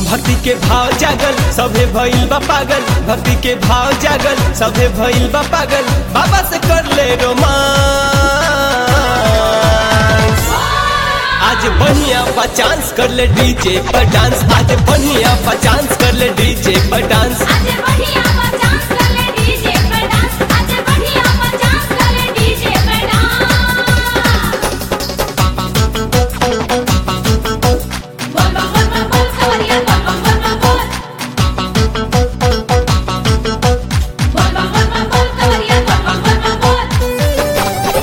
भक्ति के भाव जागल सभे भइल बा पागल भक्ति के भाव जागल सभे भइल बा पागल बाबा से कर ले रोमांस आज बढ़िया बा चांस कर ले डीजे पर डांस आज बढ़िया बा चांस कर ले डीजे पर डांस आज बढ़िया मचास कर ले डीजे पे डांस आज बढ़िया मचास कर ले डीजे पे डांस बोल बोल बोल बोल बोल सवरिया बोल बोल बोल बोल बोल बोल बोल बोल बोल बोल सवरिया बोल बोल बोल बोल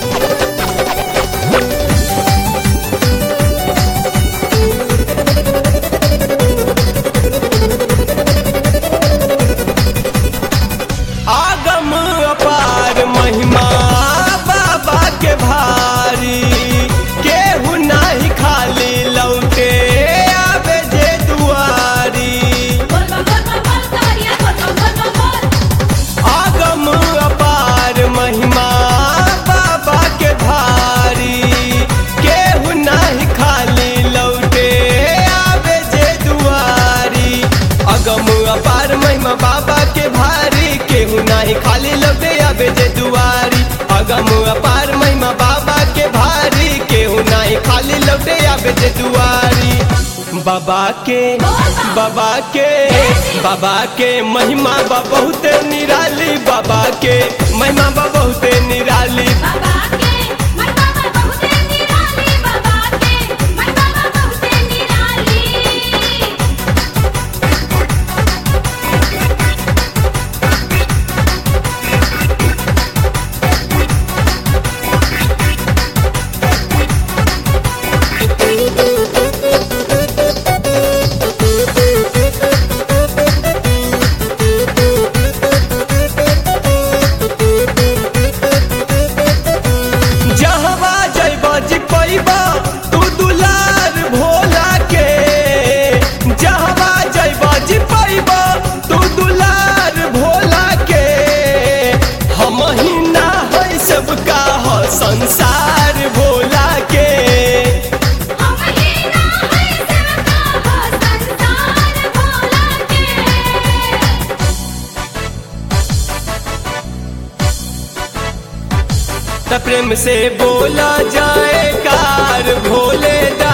आगम अपार महिमा बाबा के भारी केहू नाही खाली लौटे आवे जे दुआरी बोल बोल बोल बोल बोल सवरिया बोल बोल बोल बोल आगम अपार महिमा बाबा के भारी केहू नाही खाली लौटे आवे जे दुआरी अगम अपार महिमा बाबा के भारी केहू नाही खाली लौटे आवे जे दुआरी अगम अपार महिमा बाबा के भारी केहू नाही खाली लौटे आवे जे दुआरी बाबा के बाबा के बाबा के महिमा बा बहुते निराली बाबा के महिमा बा बहुते निराली बाबा के मन बाबा बहुते निराली बाबा के मन बाबा बहुते निराली जहवा जइबा जी पैबा तू दुलार भोला के जहवा जइबा जी पैबा तू दुलार भोला के हम ही ना है सबका हो संसार भोला के हम ही ना है सबका हो संसार भोला के त प्रेम से बोला जाए कार भोले दा